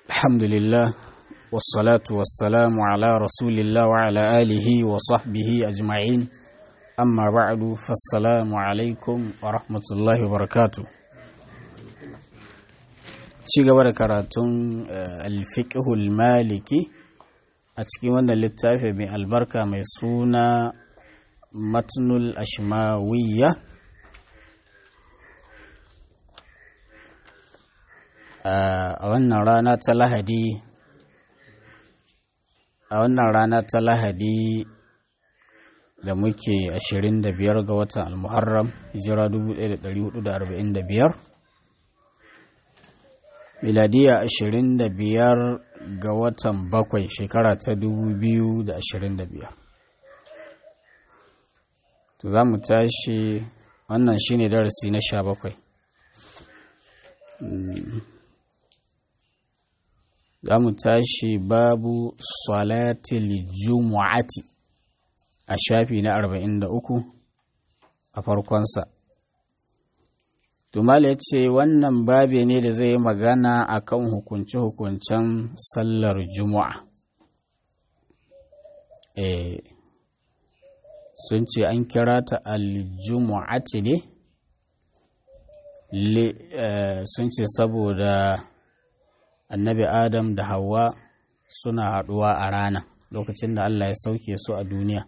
الحمد لله والصلاة والسلام على رسول الله وعلى آله وصحبه أجمعين أما بعد فالسلام عليكم ورحمة الله وبركاته ci gaba da karatun alfiƙihul maliki a cikin wannan littafi mai albarka mai suna matnul ashmawiyya a wannan rana ta lahadi a wannan rana ta lahadi da muke 25 ga watan almuharram hijira 1445 miladiya 25 ga watan bakwai shekara ta 2025 to za mu tashi wannan shine darasi na 17 za mu tashi babu salatil jumu'ati a shafi na 43 a farkonsa Tumala ya ce wannan babe ne da zai yi magana a kan hukunce-hukuncen sallar Juma'a. E, sun ce an kira ta aljumu'ati ne? E, sun ce saboda annabi Adam da Hauwa suna haɗuwa a rana lokacin da Allah ya sauke su a duniya.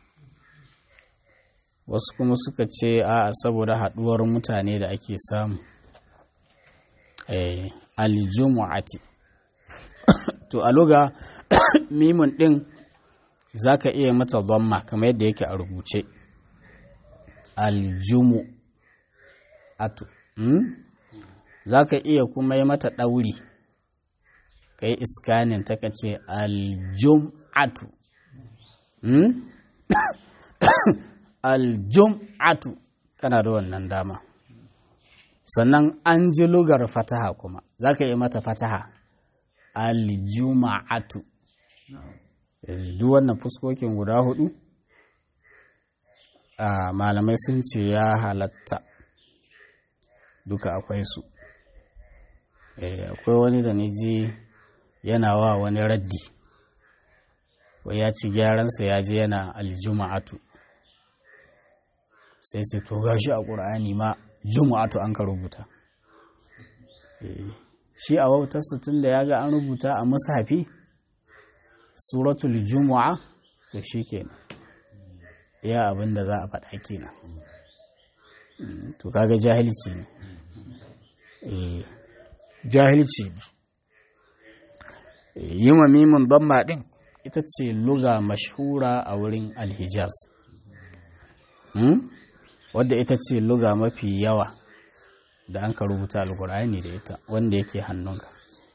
wasu kuma suka ce a saboda haɗuwar mutane da ake samu aljumu'ati to a luga mimun ɗin za ka iya mata zamma kamar yadda yake a rubuce aljumu atu za ka iya kuma yi mata ɗauri ka yi iskanin ta ka ce aljum'atu aljum'atu kana da wannan dama sannan an ji lugar fataha kuma za ka yi mata fataha aljuma'atu duk wannan fuskokin guda hudu a malamai sun ce ya halatta duka akwai su akwai wani da ni ji yana wa wani raddi wai ya ci gyaransa ya je yana aljuma'atu sai ce to gashi a ƙur'ani ma juma'atu an ka rubuta shi a wautarsa tun da ya ga an rubuta a mushafi suratul juma'a to shi kenan ya abin da za a faɗa kenan to kaga jahilci ne jahilci ne yi ma mimin bamba ɗin ita ce luga mashhura a wurin alhijaz wadda ita ce luga mafi yawa da an ka rubuta alkur'ani da ita wanda yake hannunka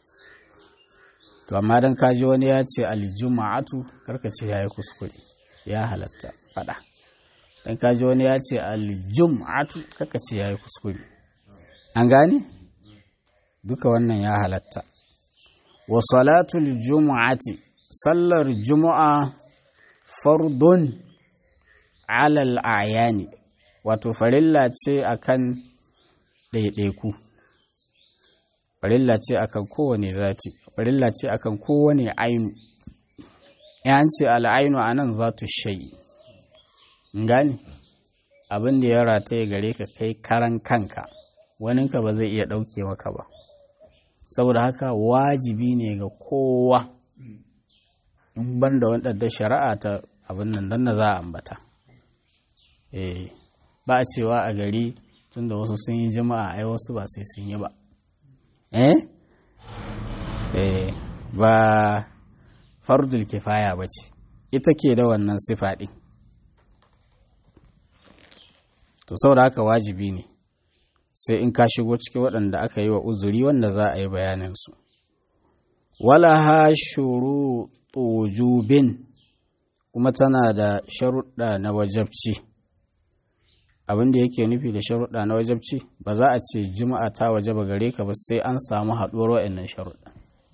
to amma dan kaji wani ya ce aljuma'atu karka ce ya yi kuskure ya halatta fada dan kaji wani ya ce aljum'atu karka ce ya yi kuskure an gane duka wannan ya halatta wa salatul jumu'ati sallar jumu'a fardun alal ayani wato farilla ce akan ɗaiɗaiku farilla ce akan kowane zati farilla ce akan kowane ainu yan ce al'ainu a nan za tu shayi gani abin da ya rataye gare ka kai karan kanka waninka ba zai iya ɗauke maka ba saboda haka wajibi ne ga kowa in ban da wadda shari'a ta abin nan don da za a ambata eh ba a cewa a gari tunda wasu sun yi jama'a ai wasu ba sai sun yi ba eh eh ba fardul kifaya ba ce ita ke da wannan sifa ɗin to saboda haka wajibi ne sai in ka shigo cikin waɗanda aka yi wa uzuri wanda za a yi bayaninsu wala ha shuru wujubin kuma tana da sharuɗa na wajabci abin da yake nufi da sharuɗa na wajabci ba za a ce juma'a ta waje ba gare ka ba sai an samu haɗuwar wa'annan sharuɗa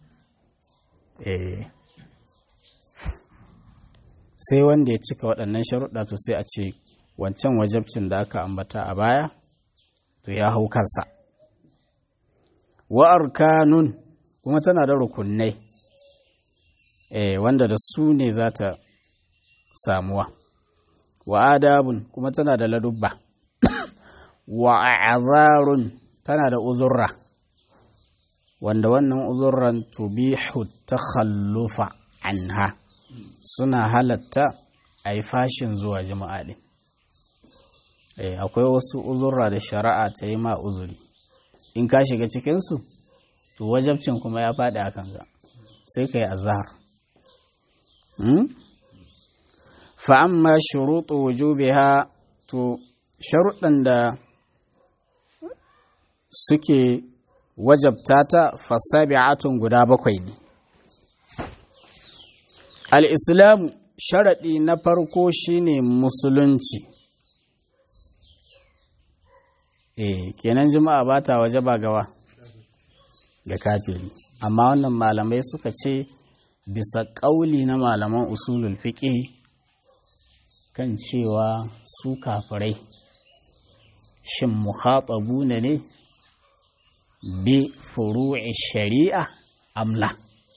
sai wanda ya cika waɗannan sharuɗa to sai a ce wancan wajabcin da aka ambata a baya to ya hau kansa wa arkanun kuma tana da rukunai eh, wanda da su ne za ta samuwa wa adabun kuma tana da ladubba wa azarun tana da uzurra wanda wannan uzurran tubihu takhallufa anha suna halatta a yi fashin zuwa jima'a ɗin akwai wasu uzurra da shari'a ta yi ma uzuri in ka shiga cikinsu to wajabcin kuma ya faɗi a kanka sai ka yi azahar fa'amma shuruɗu wujubiha to sharuɗan da suke wajabta ta fasabi'atun guda bakwai ne al'islamu sharaɗi na farko shine musulunci eh kenan juma'a ba ta waje ba gawa da kafiri amma wannan malamai suka ce bisa ƙauli na malaman usulul fiƙi kan cewa su kafirai shin muhatabu ne ne bi furu'i shari'a amla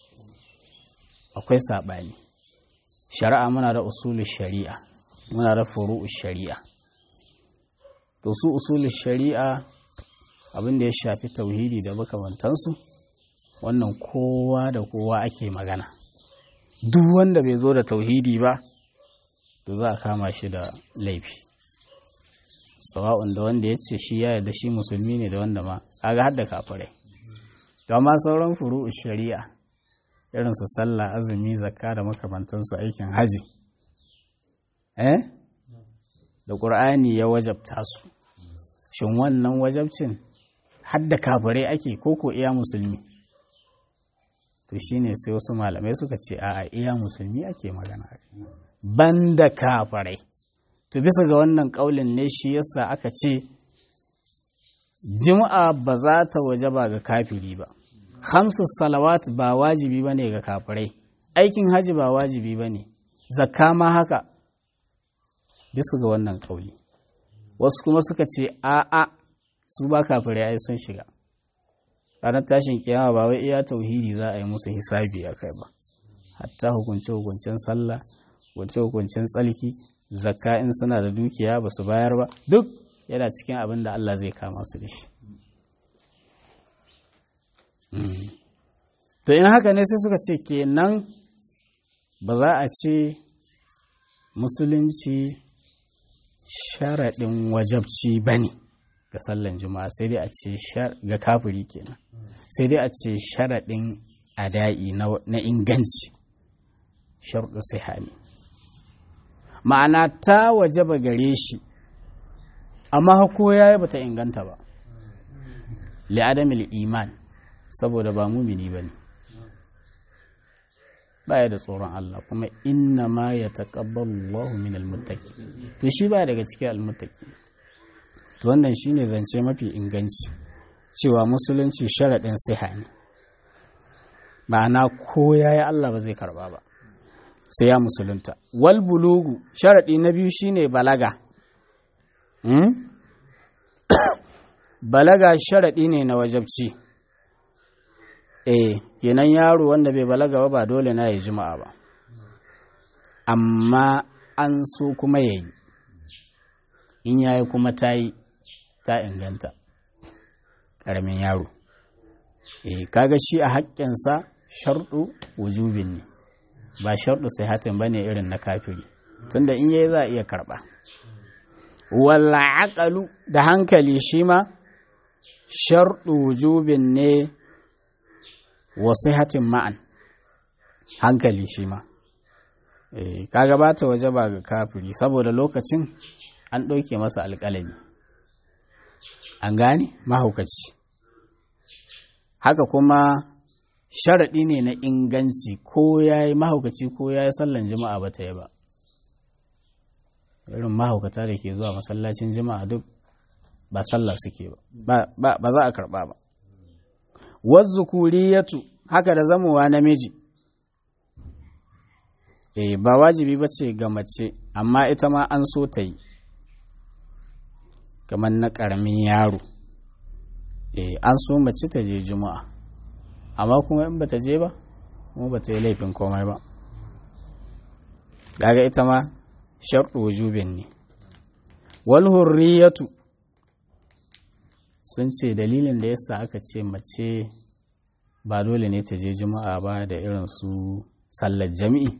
akwai saɓani shari'a muna da usulul shari'a muna da furu'u shari'a to su usulul shari'a abin da ya shafi tauhidi da makamantansu wannan kowa da kowa ake magana duk wanda bai zo da tauhidi ba to za a kama shi da laifi sawa'un da wanda ya ce shi ya yarda shi musulmi ne da wanda ma kaga hadda kafirai to amma sauran furu'u shari'a irin su sallah azumi zakka da makamantansu aikin haji eh da qur'ani ya wajabta su shin wannan wajabcin hadda kafirai ake koko iya musulmi to shine sai wasu malamai suka ce a iya musulmi ake magana banda kafirai to bisa ga wannan kaulin ne shi yasa aka ce jima'a ba za ta waje ba ga kafiri ba hamsu salawat ba wajibi ba ne ga kafirai aikin haji ba wajibi ba ne zakka ma haka bisa ga wannan kauli wasu kuma suka ce a'a su ba kafirai ai sun shiga ranar tashin kiyama ba wai iya tauhidi za a yi musu hisabi a kai ba hatta hukunce hukuncen sallah hukunce hukuncen tsalki zakka in suna da dukiya ba su bayar ba duk yana cikin abin da Allah zai kama su da shi to in haka ne sai suka ce kenan ba za a ce musulunci sharaɗin wajabci ba ne ga sallan juma'a sai dai a ce ga kafiri kenan sai dai a ce sharaɗin ada'i na inganci sharɗu sihani ma'ana ta wajaba gare shi amma hako ya yi bata inganta ba li'adamil iman saboda ba mumini ba ne baya da tsoron Allah kuma inna ma ya taƙabbalu Allahu min almuttaqi to shi ba daga cikin almuttaqi to wannan shine zance mafi inganci cewa musulunci sharaɗin siha ne ma'ana ko yayi Allah ba zai karba ba sai ya musulunta wal bulugu sharaɗi na biyu shine balaga balaga sharaɗi ne na wajabci eh kenan yaro wanda bai balaga ba ba dole na yi juma'a ba amma an so kuma ya yi in yayi kuma ta yi ta inganta ƙaramin yaro eh kaga shi a haƙƙinsa sharɗu wujubin ne ba sharɗu sai hatin ba ne irin na kafiri tunda in yayi za a iya karɓa walla aƙalu da hankali shi ma sharɗu wujubin ne wasu hatin ma'an hankali shi ma e, kaga ba ta waje ba ga kafiri saboda lokacin an ɗauke masa alƙalami an gane mahaukaci haka kuma sharaɗi ne na inganci ko ya yi mahaukaci ko ya yi sallan jima'a ba ta yi ba irin mahaukata da ke zuwa masallacin jima'a duk ba sallah suke ba ba za a karɓa ba wazzukuriyatu haka da zamowa namiji eh ba wajibi ba ce ga mace amma ita ma an so ta yi kamar na ƙaramin yaro eh an so mace ta je juma'a amma kuma in bata je ba kuma bata yi laifin komai ba gaga ita ma sharɗu wujubin ne wal hurriyatu sun ce dalilin da yasa aka ce mace ba dole ne ta je juma'a ba da irin su sallar jami'i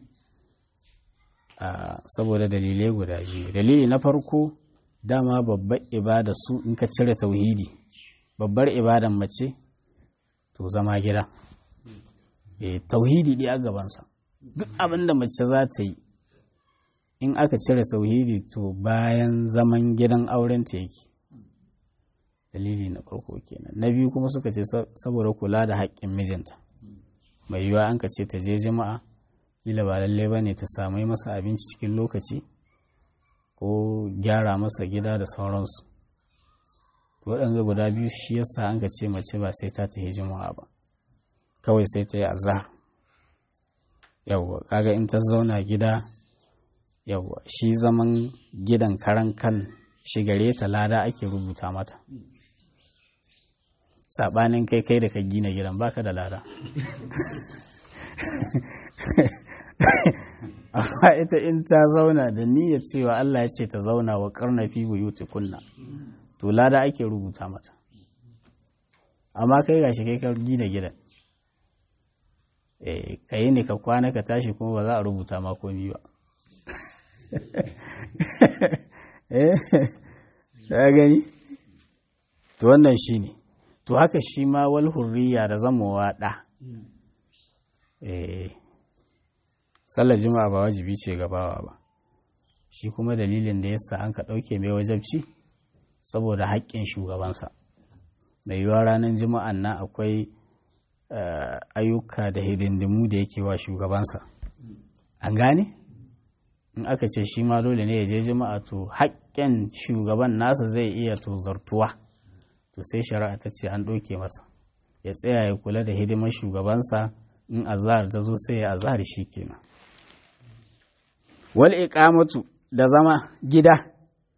saboda dalilai guda biyu dalili na farko dama babbar ibada su in ka cire tauhidi babbar ibadan mace to zama gida e, tauhidi ɗaya gabansa duk abin da mace za ta yi in aka cire tauhidi to bayan zaman gidan aurenta yake dalili na farko kenan na biyu kuma suka ce saboda kula da haƙƙin mijinta mai yiwuwa an ka ce ta je jama'a kila ba lallai ba ne ta samu masa abinci cikin lokaci ko gyara masa gida da sauransu waɗanda guda biyu shi yasa an ka ce mace ba sai ta tafi juma'a ba kawai sai ta yi azhar yawwa kaga in ta zauna gida yawwa shi zaman gidan karan kan shigare ta lada ake rubuta mata saɓanin kai kai da ka gina gidan baka da lada amma ita in ta zauna da niyyar cewa Allah ya ce ta zauna wa karnafi buyuti kunna to lada ake rubuta mata amma kai gashi kai ka gina gidan eh ka yi ne ka kwana ka tashi kuma ba za a rubuta ma komi ba eh ka gani to wannan shine to haka shi ma wal hurriya da zamowa da eh sallar juma'a ba wajibi ce gabawa ba shi kuma dalilin da yasa an ka ɗauke mai wajabci saboda haƙƙin shugabansa mai yiwuwa ranar juma'an nan akwai ayyuka da hidindimu da yake wa shugabansa an gane in aka ce shi ma dole ne ya je juma'a to haƙƙin shugaban nasa zai iya to zartuwa to sai shari'a ta ce an ɗauke masa ya tsaya ya kula da hidimar shugabansa in azahar ta zo sai ya azahar shi kenan wal iqamatu da zama gida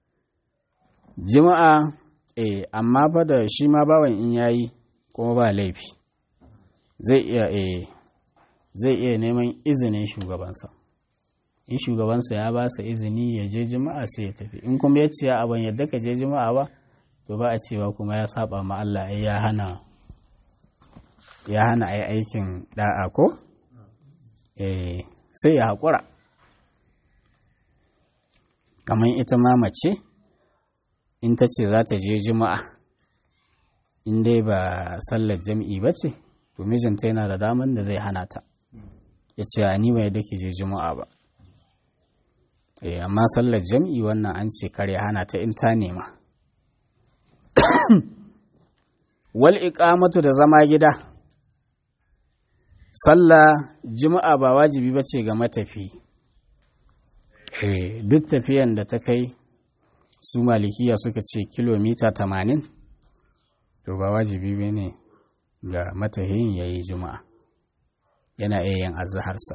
jima'a eh amma fa da shi ma bawan in yayi kuma ba laifi zai iya eh zai iya neman izinin shugabansa in shugabansa ya ba sa izini ya je jima'a sai ya tafi in kuma ya ce a ban yadda ka je jima'a ba to ba a cewa kuma ya saba ma Allah ya hana ya hana ai aikin da'a ko eh sai ya haƙura kamar ita ma mace in ta ce za ta je juma'a in dai ba sallar jam'i ba ce to mijinta yana da daman da zai hana ta ya ce ni bai da ke je juma'a ba eh amma sallar jam'i wannan an ce kare hana ta in ta nema wal iqamatu da zama gida sallah juma'a ba wajibi ba ce ga matafi duk tafiyan da ta kai su malikiya suka ce kilomita tamanin to ba wajibi ba ne ga matahin ya yi juma'a yana iya yin azaharsa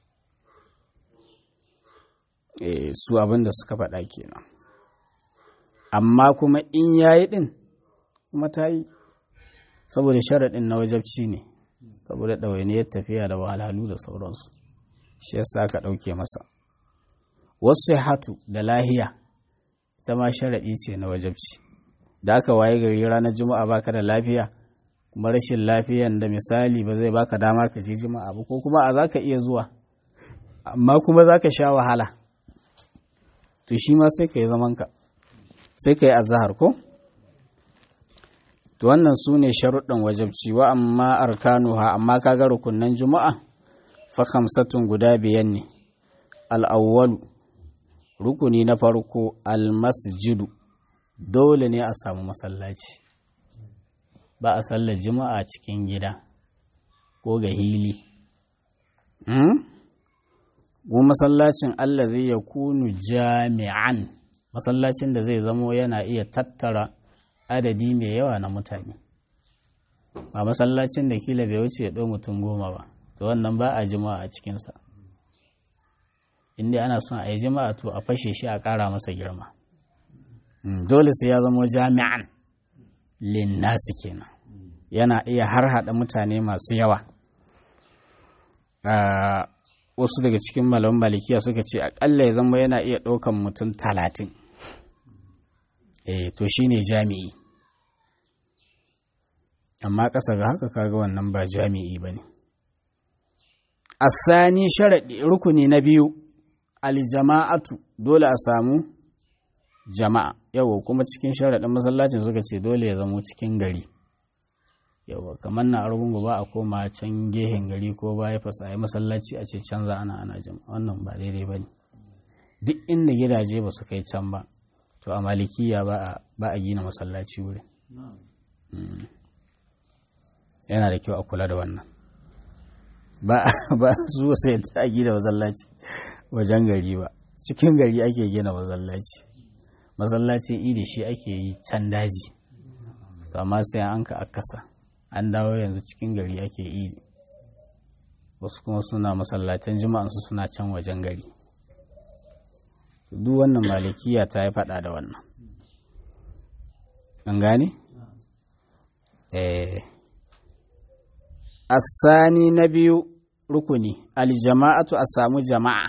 su abin da suka faɗa kenan amma kuma in ya yi ɗin kuma ta yi saboda sharaɗin na wajabci ne saboda ɗawainiyar tafiya da wahalhalu da sauransu shi yasa aka ɗauke masa wasu hatu da lahiya ita ma sharaɗi ce na wajabci da aka waye gari ranar juma'a baka da lafiya kuma rashin lafiyan da misali ba zai baka dama ka je juma'a ba ko kuma a za ka iya zuwa amma kuma za ka sha wahala to shi ma sai ka yi zamanka sai ka yi azahar ko to wannan su ne sharuɗin wajabci wa amma arkanuha amma kaga rukunan juma'a fa kamsatun guda biyan ne al'awwalu rukuni na farko almasjidu dole ne a samu masallaci ba a sallar juma'a cikin gida ko ga hili mu masallacin Allah zai ya kunu jami'an masallacin da zai zamo yana iya tattara adadi mai yawa na mutane ba masallacin da kila bai wuce ya ɗau mutum goma ba to wannan ba a jima'a a cikinsa inda ana son a yi jima'a to a fashe shi a ƙara masa girma dole sai ya zamo jami'an linnasi kenan yana iya harhaɗa mutane masu yawa wasu daga cikin malaman malikiya suka ce aƙalla ya zama yana iya ɗaukan mutum talatin eh to shine jami'i amma ƙasa ga haka kaga wannan ba jami'i ba ne asani sharaɗi rukuni na biyu aljama'atu dole a samu jama'a yawa kuma cikin sharaɗin masallacin suka ce dole ya zamo cikin gari yawa kamar na argungu ba a koma can gehen gari ko ba ya fasa ya masallaci a ce canza ana ana jama'a wannan ba daidai ba ne duk inda gidaje ba su kai can ba to a malikiya ba a gina masallaci wurin yana da kyau a kula da wannan ba su sai ta gina masallaci wajen gari ba cikin gari ake gina masallaci masallacin idi shi ake yi can daji amma sai an ka akasa an dawo yanzu cikin gari ake idi wasu kuma suna masallatan jima'ansu suna can wajen gari duk wannan malikiya ta yi fada da wannan an gane? eh asani na biyu rukuni aljama'atu a samu jama'a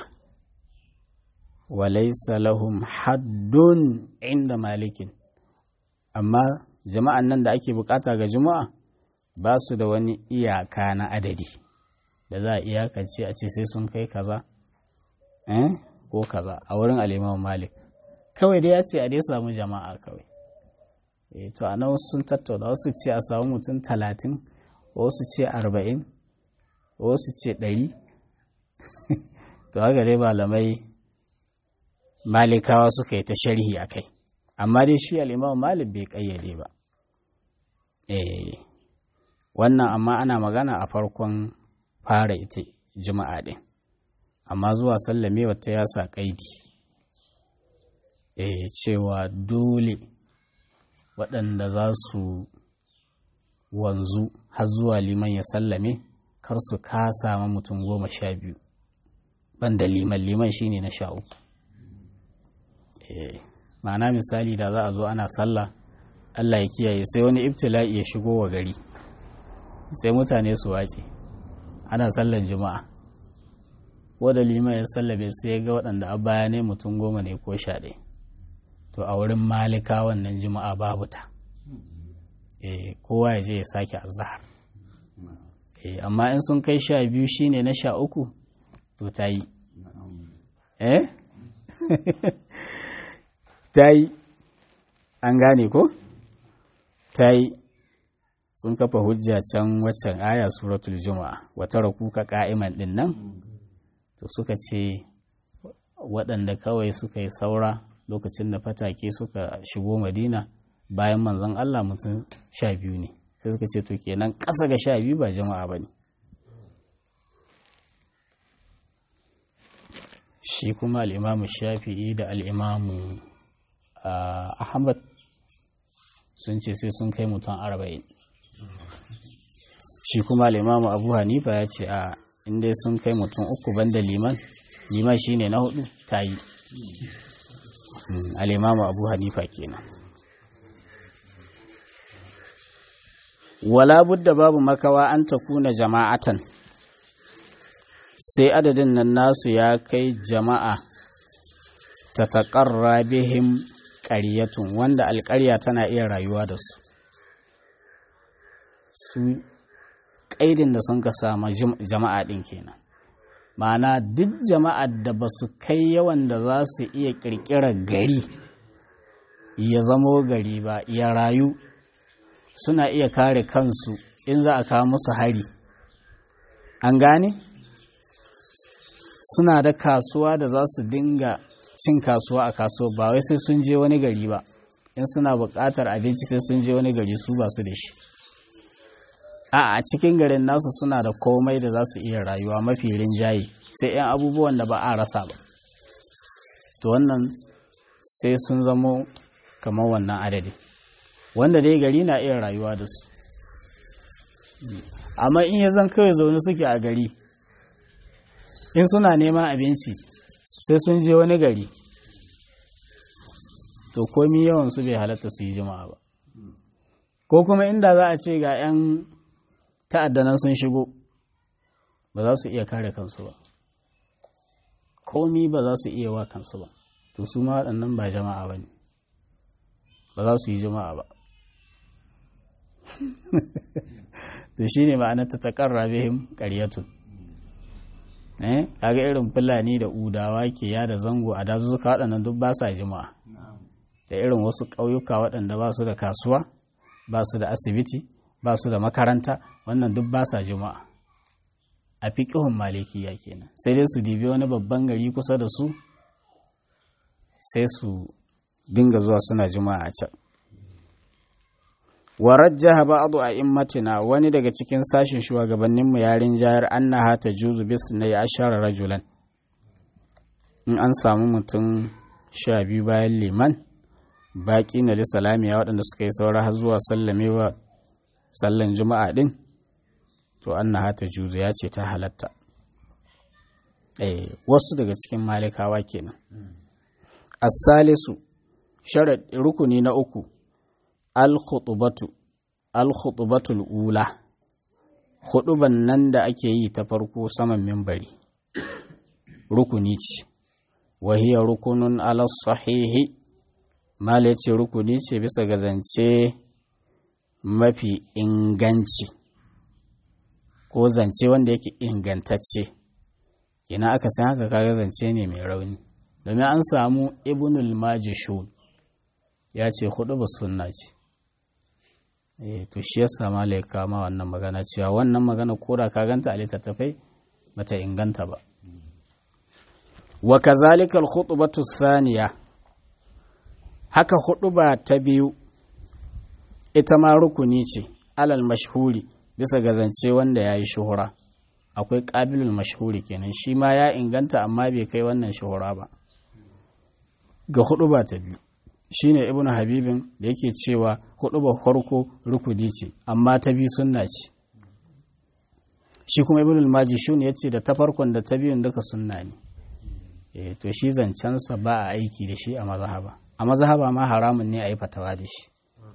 walaisa lahum haddun inda malikin amma jama'an nan da ake bukata ga juma'a ba su da wani iyaka na adadi da za a iyakance a ce sai sun kai kaza eh ko kaza a wurin alimamu malik kawai dai ya ce a dai samu jama'a kawai e to a nan sun tattauna wasu ce a samu mutum talatin wasu ce arba'in wasu ce ɗari to haka dai malamai malikawa suka yi ta sharhi a kai amma dai shi al'imam malik bai ƙayyade ba eh wannan amma ana magana a farkon fara ita juma'a ɗin amma zuwa sallame wata ya sa ƙaidi eh cewa dole waɗanda za su wanzu har zuwa liman ya sallame kar su kasa ma mutum goma sha biyu banda liman liman shine na sha uku ma'ana misali da za a zo ana sallah allah ya kiyaye sai wani ibtila'i ya shigo wa gari sai mutane su wace ana sallan juma'a wadda liman ya sallame sai ya ga waɗanda a baya ne mutum goma ne ko sha ɗaya to a wurin malika wannan juma'a babu ta kowa ya je ya sake azahar amma in sun kai sha biyu shine na sha uku to ta yi eh ta yi an gane ko ta yi sun kafa hujja can waccan aya suratul juma'a wata rakuka ka'iman din nan to suka ce waɗanda kawai suka yi saura lokacin da fatake suka shigo madina bayan manzon Allah mutum sha biyu ne sai suka ce to kenan ƙasa ga sha biyu ba jama'a ba ne shi kuma al'imamu shafi'i da al'imamu ahmad sun ce sai sun kai mutum arba'in shi kuma al'imamu abu hanifa ya ce a inda sun kai mutum uku banda liman liman shine na hudu ta yi al'imamu abu hanifa kenan wala budda babu makawa an ta kuna jama'atan sai adadin nan nasu ya kai jama'a ta taƙarra bihim ƙaryatun wanda alƙarya tana iya rayuwa da su su ƙaidin da sun ka sama jama'a ɗin kenan ma'ana duk jama'ar da ba su kai yawan da za su iya ƙirƙirar gari ya zamo gari ba ya rayu suna iya kare kansu in za a kawo musu hari an gane suna da kasuwa da za su dinga cin kasuwa a kasuwa ba wai sai sun je wani gari ba in suna buƙatar abinci sai sun je wani gari su ba su da shi a a cikin garin nasu suna da komai da za su iya rayuwa mafi rinjaye sai 'yan abubuwan da ba a rasa ba to wannan sai sun zamo kamar wannan adadi wanda dai gari na iya rayuwa da su amma in ya zan kawai zaune suke a gari in suna neman abinci sai sun je wani gari to komi yawan su bai halatta su yi jima'a ba ko kuma inda za a ce ga 'yan ta'addanan sun shigo ba za su iya kare kansu ba komi ba za su iya wa kansu ba to su ma waɗannan ba jama'a ba ne ba za su yi jama'a ba to shi ne ma'anar ta taƙarra bihim ƙaryatun eh kaga irin fulani da udawa ke yada zango a dazuzzuka waɗannan duk ba sa jima'a da irin wasu ƙauyuka waɗanda ba su da kasuwa ba su da asibiti ba su da makaranta wannan duk ba sa jima'a a fiƙihun malikiya kenan sai dai su dibi wani babban gari kusa da su sai su dinga zuwa suna jima'a a can wa rajjaha ba'du a'immatina wani daga cikin sashin shugabannin mu yarin jayar annaha tajuzu bis na ashara rajulan in an samu mutum sha biyu bayan liman baki na salamiya waɗanda suka yi saura har zuwa sallamewa sallan juma'a din to annaha tajuzu ya ce ta halatta eh wasu daga cikin malikawa kenan as-salisu sharad rukuni na uku al-khutubatu al-khutubatul ula khutuban nan da ake yi ta farko saman mimbari rukuni ce wahiya rukunun ala sahihi mala ce rukuni ce bisa ga zance mafi inganci ko zance wanda yake ingantacce kina aka san haka kaga zance ne mai rauni domin an samu ibnul majishun ya ce hudu ba sunna ce eh to shi yasa malai kama wannan magana cewa wannan magana koda ka ganta a littattafai bata inganta ba wa kazalika al-khutbatu thaniya haka huɗuba ta biyu ita ma rukuni ce alal mashhuri bisa ga zance wanda ya yi shuhura akwai ƙabilul mashhuri kenan shi ma ya inganta amma bai kai wannan shuhura ba ga huɗuba ta biyu shine ibnu habibin da yake cewa huɗuba farko rukuni ce amma ta biyu sunna ce shi kuma ibnu al-majishun ya ce da ta farkon da ta biyun duka sunna ne eh to shi zancensa ba a aiki da shi a mazhaba a mazhaba ma haramun ne a yi fatawa da shi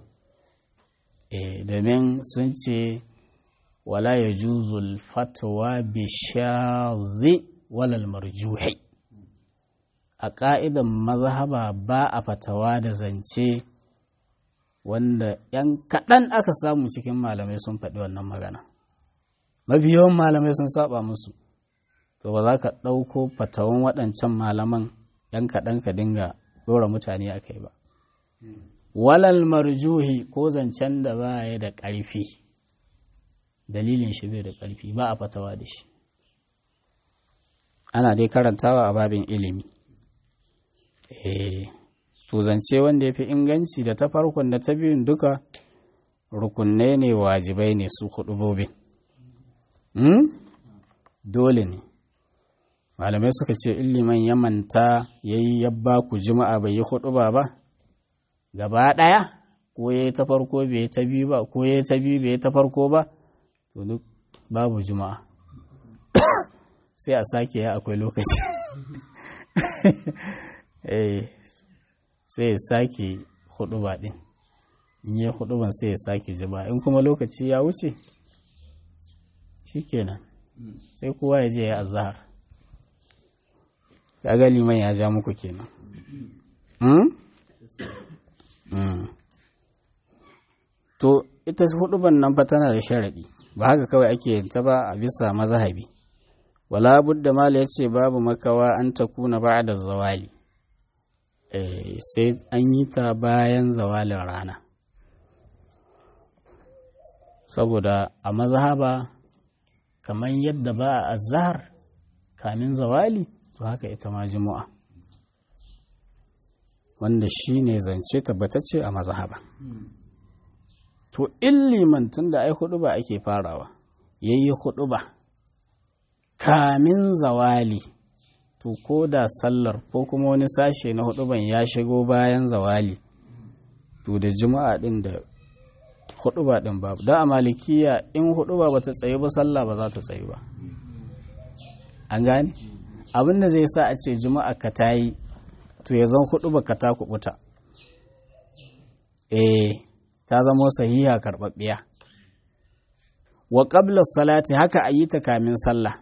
eh domin sun ce wala ya juzul fatawa bi shazi walal marjuhi a ƙa'idan mazhaba ba a fatawa da zance wanda ‘yan kaɗan aka samu cikin malamai sun faɗi wannan magana mafi yawan malamai sun saba musu to ba za ka ɗauko fatawan waɗancan malaman ‘yan kaɗan ka dinga ɗora mutane a kai ba walal marjuhi ko zancen da ba ya da ƙarfi dalilin shi bai da ƙarfi ba a fatawa da shi ana dai karantawa a babin ilimi eh to zance wanda ya fi inganci da ta farkon da ta biyun duka rukunai ne wajibai ne su hudubobin hmm? dole ne malamai suka ce illiman ya manta ya yi yabba ku jima'a bai yi huduba ba gaba ɗaya ko ya yi ta farko bai ta biyu ba ko ya yi ta biyu bai ta farko ba to duk babu jima'a sai a sake ya akwai lokaci eh sai ya sake huduba din in yi huduban sai ya sake jima'a in kuma lokaci ya wuce shikenan sai kowa ya je ya azahar kaga liman ya ja muku kenan to ita huduban nan fa tana da sharaɗi ba haka kawai ake yin ta ba a bisa mazahabi wala budda mala ya ce babu makawa an ta kuna ba da zawali sai an yi ta bayan zawalin rana saboda a mazhaba kamar yadda ba a azhar kamin zawali to haka ita ma juma'a wanda shi ne zance tabbatacce a mazhaba to in liman tun da ai hudu ba ake farawa ya yi hudu ba kamin zawali to ko da sallar ko kuma wani sashe na hudu ban ya shigo bayan zawali to da juma'a din da hudu ba din babu don a malikiya in hudu ba ta tsayu ba sallah ba za ta tsayu ba an gane abin da zai sa a ce juma'a ka ta yi to ya zan hudu ba ka ta kubuta eh ta zamo sahiha karɓaɓɓiya wa ƙablar salati haka a yi ta kamin sallah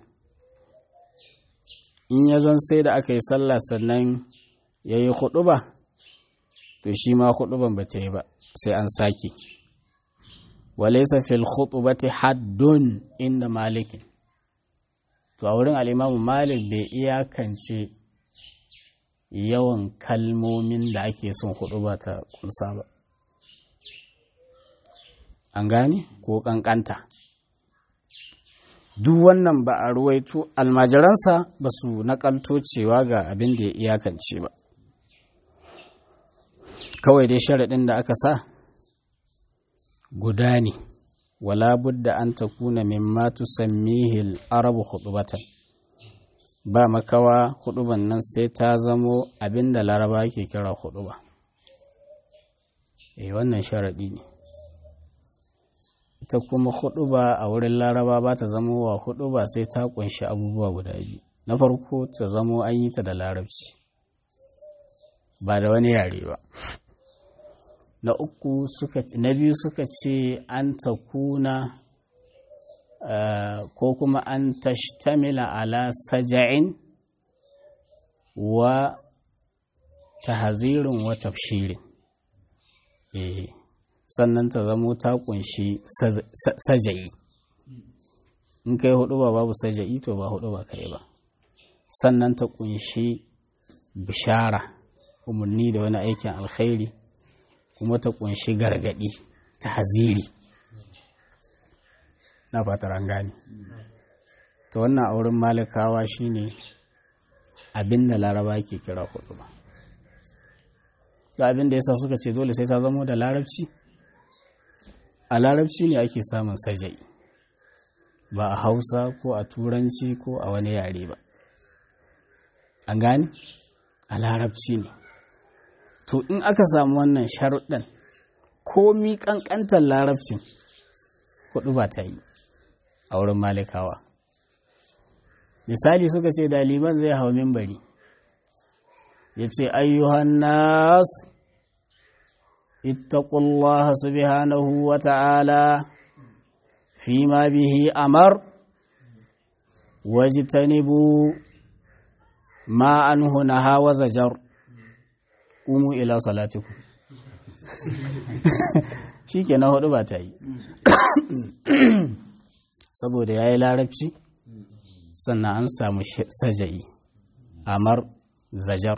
in ya zan sai da aka yi sallah sannan ya yi ba to shi ma huɗuban ba ta yi ba sai an sake walaisa fil khutubati haddun inda malikin to a wurin al'imamu malik bai iyakance yawan kalmomin da ake son huɗuba ta kunsa ba an gane ko ƙanƙanta duk wannan ba a ruwaito almajiransa ba su naƙalto cewa ga abin da ya iyakance ba kawai dai sharaɗin da aka sa guda ne wala budda an ta kuna mimma tusammihil arabu khutubatan ba makawa huduban nan sai ta zamo abin da laraba ke kira huduba eh wannan sharaɗi ne ita kuma huduba a wurin laraba ba ta zamo wa huduba sai ta kunshi abubuwa guda biyu na farko ta zamo an yi ta da larabci ba da wani yare ba na uku suka na biyu suka ce an ta kuna uh, ko kuma an tashtamila ala saja'in wa tahzirin wa tafshirin eh sannan ta zamo ta kunshi saja'i in kai hudu ba babu saja'i to ba hudu ba kai ba sannan ta kunshi bishara umarni da wani aikin alkhairi kuma ta kunshi gargadi ta haziri na fatar an gane ta wannan auren malikawa shine abin da laraba ke kira hudu ba da abin da yasa suka ce dole sai ta zamo da larabci a larabci ne ake samun sajai ba a hausa ko a turanci ko a wani yare ba an gane a larabci ne to in aka samu wannan sharuɗan komi ƙanƙantar larabcin kuɗu ba ta yi a wurin malikawa misali suka ce daliban zai hau mimbari ya ce ayyuhan nas ittaqullaha subhanahu wa ta'ala fi ma bihi amar wajtanibu ma anhu naha wa zajar umu ila salatikum shikenan hudu ba ta yi saboda yayi larabci sannan an samu saja'i amar zajar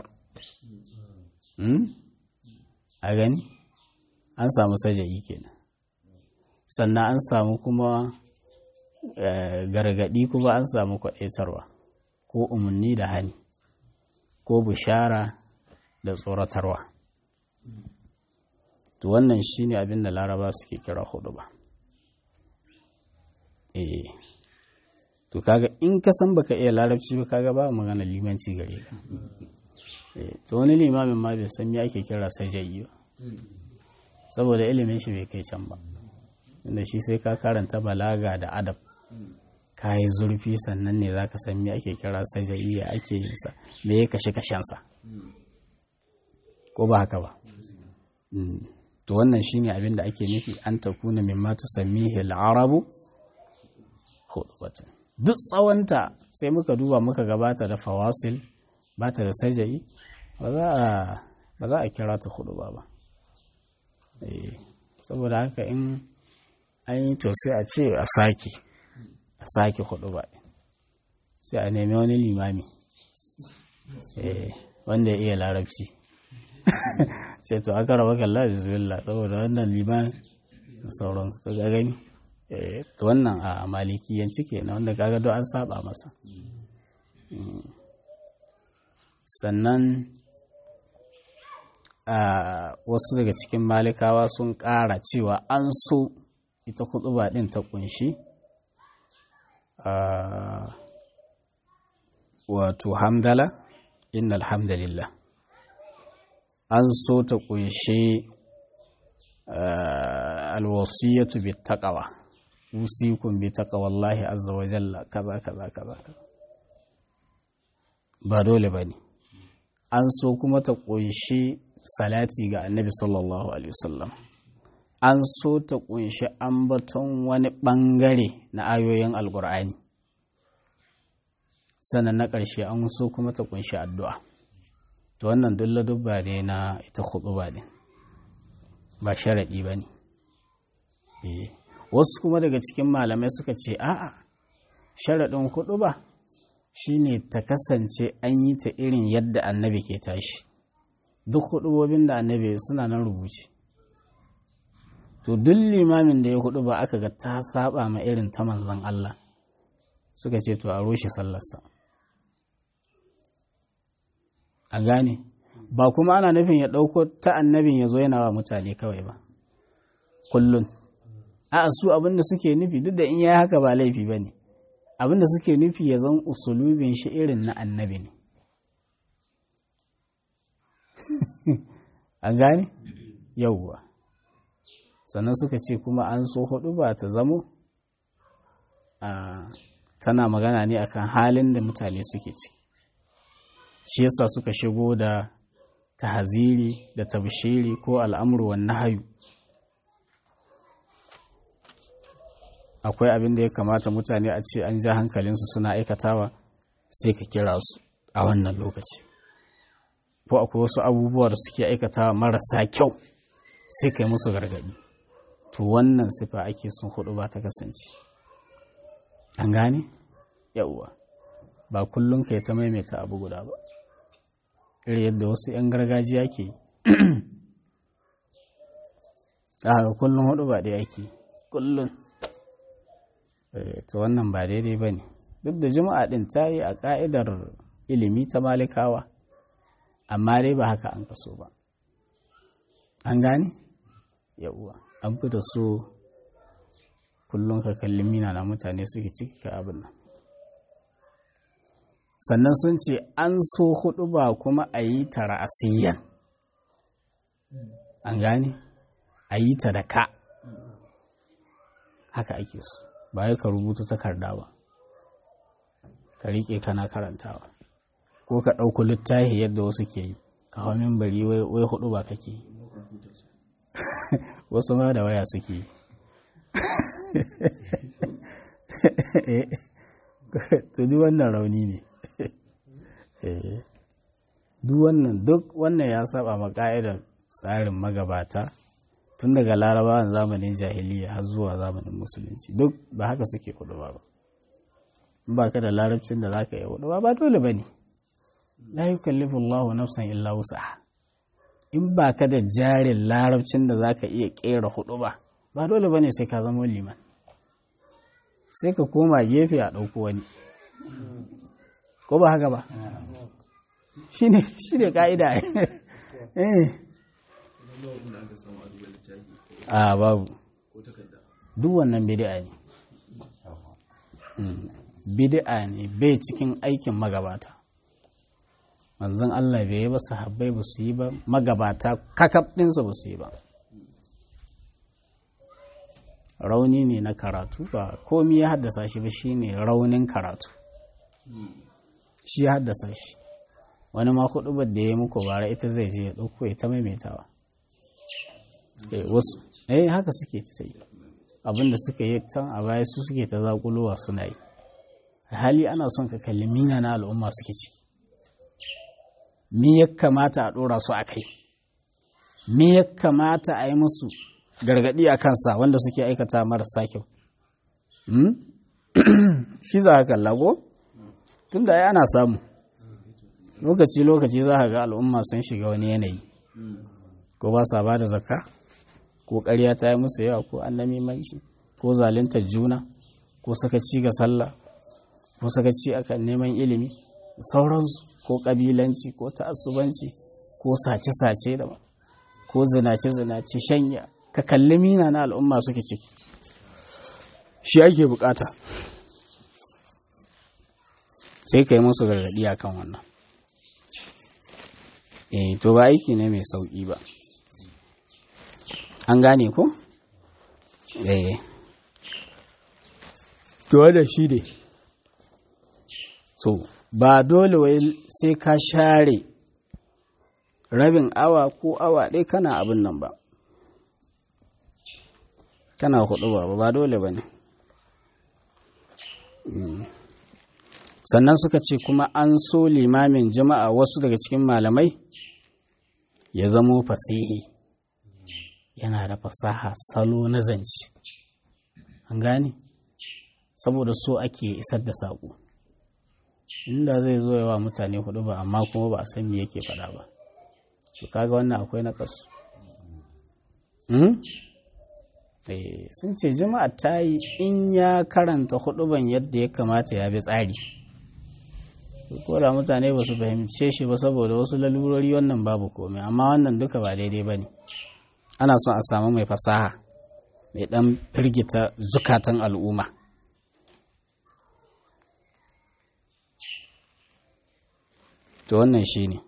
a gani an samu saja'i kenan sannan an samu kuma gargadi kuma an samu kwaɗaitarwa ko umarni da hani ko bishara da tsoratarwa to wannan shine abin da laraba suke kira hudu ba eh to kaga in ka san baka iya larabci ba kaga ba magana limanci gare ka to wani limamin ma bai san me ake kira sajayi ba saboda ilimin shi bai kai can ba inda shi sai ka karanta balaga da adab ka yi zurfi sannan ne za ka san me ake kira sajayi ya ake yin sa me ya kashe kashensa ko ba haka ba to wannan shine abin da ake nufi an takuna mimma tusammihi al-arabu khutbatan duk tsawonta sai muka duba muka gabata da fawasil ba ta da sajayi ba za a kira ta hudu ba ba saboda haka in an yi to sai a ce a sake a sake hudu ba sai a nemi wani limami wanda ya iya larabci sai to aka raba kalla bismillah saboda wannan liman sauransu to ga gani to wannan a malikiyanci kenan wanda kaga do an saba masa sannan a wasu daga cikin malikawa sun ƙara cewa an so ita kutuba ɗin ta kunshi wato hamdala inna alhamdulillah an so ta kunshi alwasiyatu bi taqwa usikum bi taqwallahi azza wa jalla kaza kaza kaza ba dole bane an so kuma ta kunshi salati ga annabi sallallahu alaihi wasallam an so ta kunshi ambaton wani ɓangare na ayoyin alkur'ani sannan na ƙarshe an so kuma ta kunshi addu'a to wannan duk dubba ne na ita ba ne ba sharaɗi ba ne wasu kuma daga cikin malamai suka ce a'a sharaɗin hudu ba shine ta kasance an yi ta irin yadda annabi ke tashi duk hudubobin da annabi suna nan rubuce to duk limamin da ya hudu ba aka ga ta saba ma irin ta manzon Allah suka ce to a roshe sallarsa a gane ba kuma ana nufin ya ɗauko ta annabin ya zo yana wa mutane kawai ba kullum a su abinda suke nufi duk da in ya haka ba laifi ba ne abinda suke nufi ya zan usulubin shi irin na annabi ne an gane yauwa sannan suka ce kuma an so hudu ba ta zamo tana magana ne akan halin da mutane suke ciki shi yasa suka shigo da tahaziri da tabshiri ko al'amuru wa nahayu akwai abin da ya kamata mutane a ce an ja hankalinsu suna aikatawa sai ka kira su a wannan lokaci ko akwai wasu abubuwa da suke aikatawa marasa kyau sai ka yi musu gargaɗi to wannan sifa ake sun hudu ba ta kasance an gane yauwa ba kullum ka yi ta maimaita abu guda ba iri yadda wasu 'yan gargajiya ke yi a kullum hudu ba ɗaya ake kullum to wannan ba daidai ba ne duk da juma'a ɗin ta yi a ƙa'idar ilimi ta malikawa amma dai ba haka an kaso ba an gane yauwa an fi da so kullum ka kalli mina na mutane suke ciki ka abin nan sannan sun ce an so hudu ba kuma a yi ta ra'asiyyan an gane a yi ta da ka haka ake so ba ya ka rubuta takarda ba ka riƙe kana karantawa ko ka ɗauku littafi yadda wasu ke yi ka hau bari wai hudu ba kake yi wasu ma da waya suke yi to duk wannan rauni ne duk wannan duk wannan ya saba ma ka'idar tsarin magabata tun daga larabawan zamanin jahiliya har zuwa zamanin musulunci duk ba haka suke hudu ba in ba ka da larabcin da za ka yi hudu ba dole ba ne la yukallifu Allahu nafsan illa wusaha in ba ka da jarin larabcin da za ka iya kera hudu ba ba dole ba ne sai ka zama liman sai ka koma gefe a ɗauko wani ko ba haka ba shi ne ka'ida a babu duk wannan bidi'a ne bidi'a ne bai cikin aikin magabata manzon Allah bai yi ba sahabbai ba su yi ba magabata kakab ɗinsa ba su yi ba rauni ne na karatu ba komi ya haddasa shi ba shine raunin karatu shi ya haddasa shi wani ma kuɗubar da ya muku bara ita zai je ya ɗauko ya ta maimaitawa wasu eh haka suke ta yi abinda suka yi can a baya su suke ta zakulowa suna yi hali ana son ka kalli mina na al'umma suke ciki me ya kamata a ɗora su a kai me ya kamata a yi musu gargaɗi a kansa wanda suke aikata marasa kyau shi za ka kalla ko tun da ana samu lokaci-lokaci za ka ga al'umma sun shiga wani yanayi ko ba sa ba da zakka ko ƙarya ta yi musu yawa ko annami manci ko zaluntar juna ko sakaci ga sallah ko sakaci akan neman ilimi sauransu ko ƙabilanci ko ta'assubanci ko sace-sace da ko zinace-zinace shanya ka kalli mina na al'umma suke ciki shi ake bukata sai ka yi musu gargaɗi a kan wannan eh to ba aiki ne mai sauƙi ba an gane ko? eh to da shi ne so ba dole wai sai ka share rabin awa ko awa ɗaya kana abin nan ba kana hudu ba ba dole ba ne sannan suka ce kuma an so limamin jama'a wasu daga cikin malamai ya zamo fasihi yana da fasaha salo na zance an gane saboda so ake isar da saƙo inda zai zo yawa mutane hudu ba amma kuma ba a san me yake faɗa ba to kaga wannan akwai na kasu sun ce jama'a ta yi in ya karanta huduban yadda ya kamata ya bi tsari ko da mutane ba su fahimce shi ba saboda wasu lalurori wannan babu komai amma wannan duka ba daidai ba ne ana son a samu mai fasaha mai dan firgita zukatan al'umma to wannan shi ne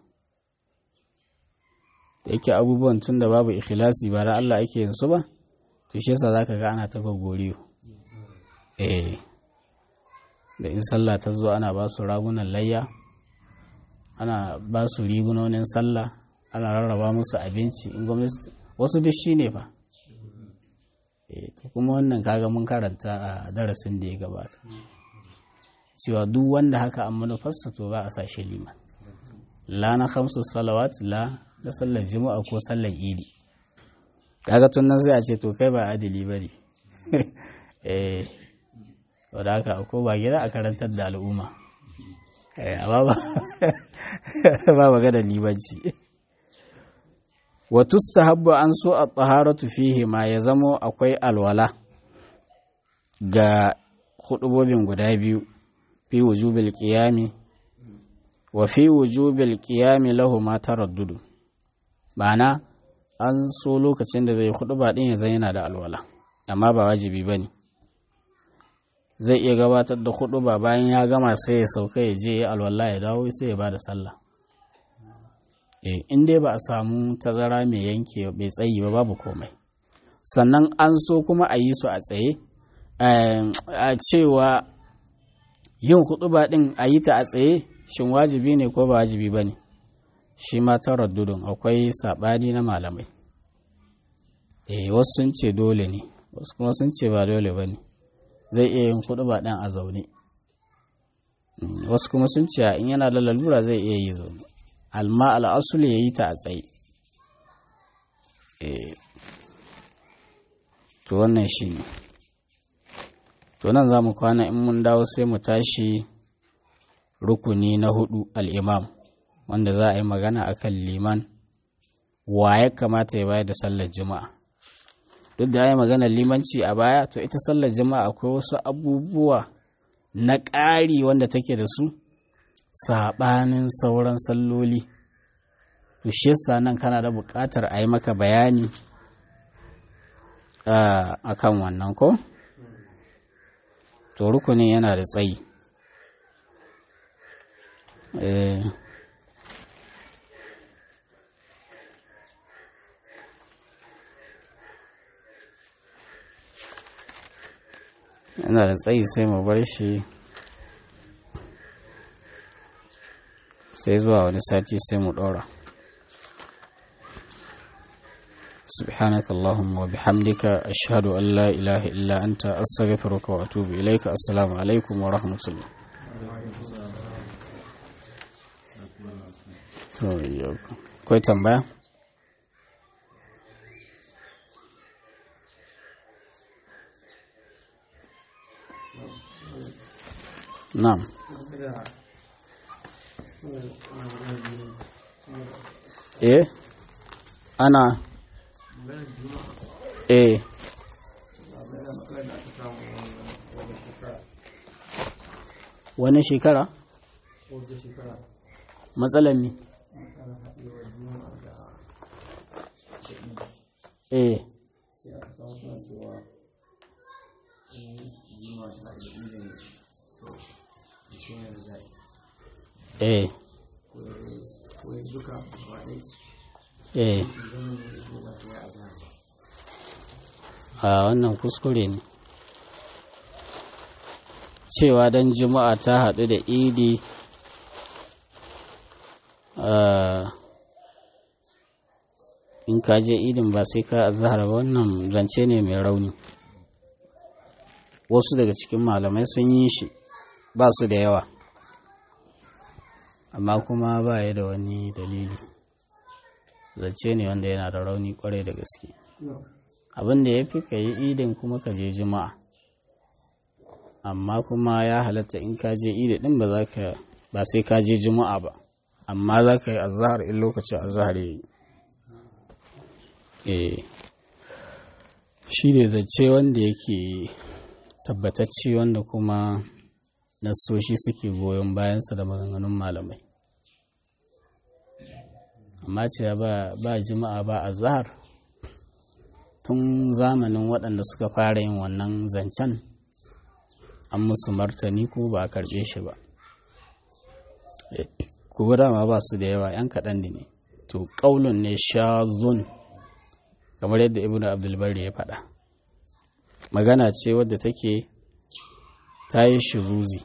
da yake abubuwan tun da babu ikhlasi ba da Allah ake yin su ba to shi yasa zaka ga ana ta gogoriyo eh da in sallah ta zo ana ba su ragunan layya ana ba su rigunonin sallah ana rarraba musu abinci in gwamnati wasu duk shi ne fa eh to kuma wannan kaga mun karanta a darasin da ya gabata cewa duk wanda haka an manufarsa to ba a sa shi liman la na khamsu salawat la da sallar juma'a ko sallar idi kaga tun nan sai a ce to kai ba adili ba ne eh wadda haka ko ba gida a karantar da al'umma amma ba ba magana libanci wa tustahabbu an so a taharatu fihi ma ya zamo akwai alwala ga hudubobin guda biyu fi wujubil qiyami wa fi wujubil qiyami lahu ma taraddudu ma'ana an so lokacin da zai hudu ba din ya zan yana da alwala amma ba wajibi ba ne zai iya gabatar da hudu ba bayan ya gama sai ya sauka ya je ya alwala ya dawo sai ya ba da sallah eh in dai ba a samu tazara mai yanke bai tsayi ba babu komai sannan an so kuma a yi su a tsaye a cewa yin hudu ba din a yi ta a tsaye shin wajibi ne ko ba wajibi ba ne shi ma taraddudun akwai saɓani na malamai eh wasu sun ce dole ne wasu kuma sun ce ba dole ba ne zai iya yin kuɗi ba ɗan a zaune wasu kuma sun ce in yana da lalura zai iya yi zaune alma al'asul ya yi ta a tsaye to wannan shi ne to nan za mu kwana in mun dawo sai mu tashi rukuni na hudu al'imam wanda za a yi magana akan liman wa ya kamata ya bayar da sallar juma'a duk da ya yi maganar limanci a baya to ita sallar juma'a akwai wasu abubuwa na ƙari wanda take da su saɓanin sauran salloli to shi yasa nan kana da buƙatar a yi maka bayani a kan wannan ko to rukunin yana da tsayi yana da tsayi sai mu bar shi sai zuwa wani sati sai mu ɗora سبحانك اللهم وبحمدك أشهد أن لا إله إلا أنت أستغفرك وأتوب إليك السلام عليكم ورحمة الله Kwai tambaya? Na'am. Eh? Ana Eh. Wani shekara? Matsalar mi? Eh. Eh. Eh. a wannan kuskure ne cewa don juma'a ta haɗu da idi in ka je idin ba sai ka zahar ba wannan zance ne mai rauni wasu daga cikin malamai sun yi shi ba su da yawa amma kuma ba ya da wani dalili zance ne wanda yana da rauni kwarai da gaske abin da ya fi ka yi idin kuma ka je juma'a amma kuma ya halatta in ka je idi din ba za ka ba sai ka je juma'a ba amma za ka yi azahar in lokacin azahar ya yi shi ne zance wanda yake tabbatacce wanda kuma nassoshi suke goyon bayansa da maganganun malamai amma ce ba juma'a ba azahar tun zamanin waɗanda suka fara yin wannan zancen an musu martani ko ba a karɓe shi ba kuma dama ba su da yawa yan kaɗan ne to ƙaulun ne shazun kamar yadda ibn abdulbari ya faɗa magana ce wadda take ta yi shiruzi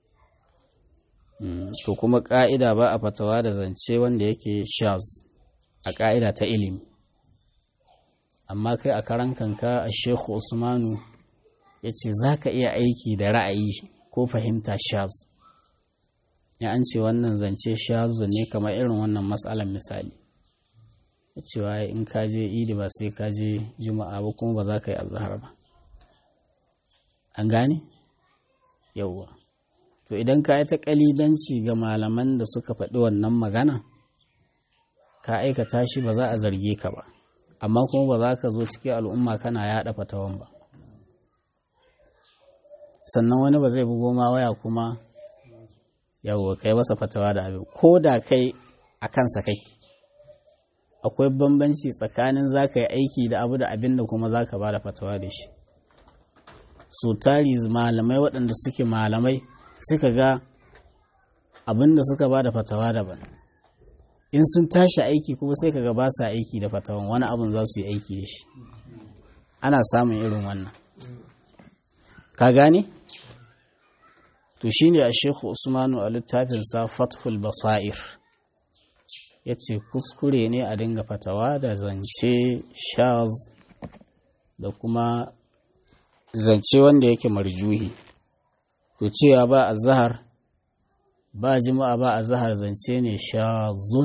to kuma ƙa'ida ba a fatawa da zance wanda yake shaz a ƙa'ida ta ilimi amma kai a karan kanka a shekhu usmanu ya ce za ka iya aiki da ra'ayi ko fahimta shaz ya an ce wannan zance shazu ne kamar irin wannan matsalan misali ya cewa in ka je idi ba sai ka je juma'a ba kuma ba za ka yi azhar ba an gane yauwa to idan ka yi ta kalidanci ga malaman da suka faɗi wannan magana ka aikata shi ba za a zarge ka ba amma kuma ba za ka zo cikin al'umma kana yaɗa fatawan ba sannan wani ba zai bugo ma waya kuma yawwa kai masa fatawa da abin ko da kai a kansa kake akwai bambanci tsakanin za ka yi aiki da abu da abin da kuma za ka ba da fatawa da shi so tari malamai waɗanda suke malamai suka ga abin da suka ba da fatawa daban in sun tashi aiki kuma sai kaga ba sa aiki da fatawan wani abin za su yi aiki da shi ana samun irin wannan ka gane to shine a shekhu usmanu a littafinsa fathul basair ya ce kuskure ne a dinga fatawa da zance shaz da kuma zance wanda yake marjuhi to cewa ba a zahar ba jima'a ba a zahar zance ne shazun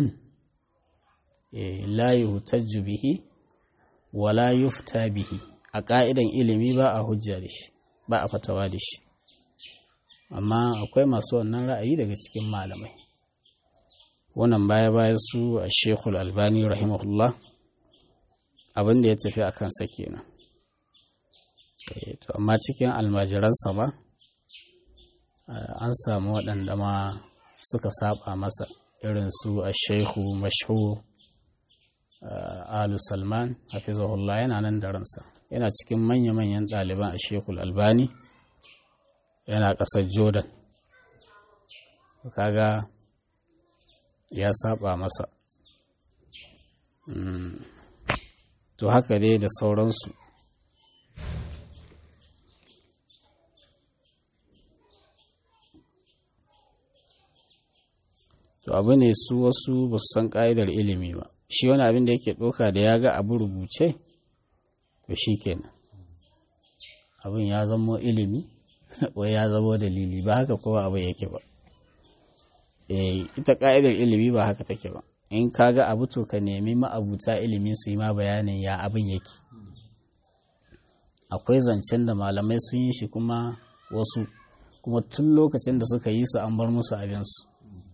la yuhtajju bihi wala yufta bihi a ƙa'idan ilimi ba a hujja da shi ba a fatawa da shi amma akwai masu wannan ra'ayi daga cikin malamai wannan baya baya su a shekul albani rahimahullah abin da ya tafi a kansa kenan to amma cikin almajiransa ba an samu waɗanda ma suka saba masa irin su a shehu mashhur alu salman hafizahullah yana nan da ransa yana cikin manya-manyan ɗaliban a shekul albani yana ƙasar jordan kaga ya saba masa to haka dai da sauransu to abu ne su wasu ba su san ƙa'idar ilimi ba shi wani abin da yake ɗauka da ya ga abu rubuce to shi kenan abin ya zamo ilimi wai ya zamo dalili ba haka kowa abu yake ba ita ƙa'idar ilimi ba haka take ba in ka ga abu to ka nemi ma'abuta ilimi su yi ma bayanin ya abin yake akwai zancen da malamai sun yi shi kuma wasu kuma tun lokacin da suka yi su an bar musu abinsu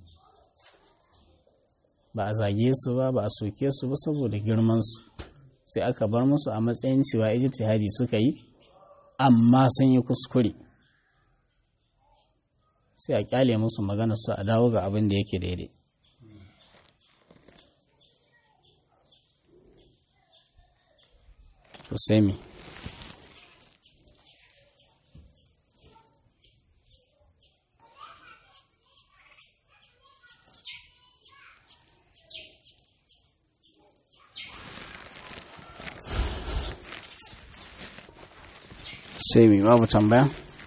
ba a zage su ba ba a soke su ba saboda girmansu sai aka bar musu a matsayin cewa ijtihadi suka yi amma sun yi kuskure sai a kyale musu magana su a dawo ga abin da yake daidai to sai me sai mai babu tambaya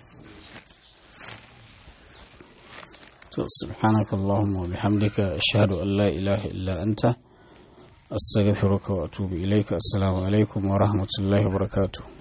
to subhanaka allahumma wa bihamdika ashhadu an la ilaha illa anta astaghfiruka wa atubu ilayka assalamu alaikum wa rahmatullahi wa barakatuh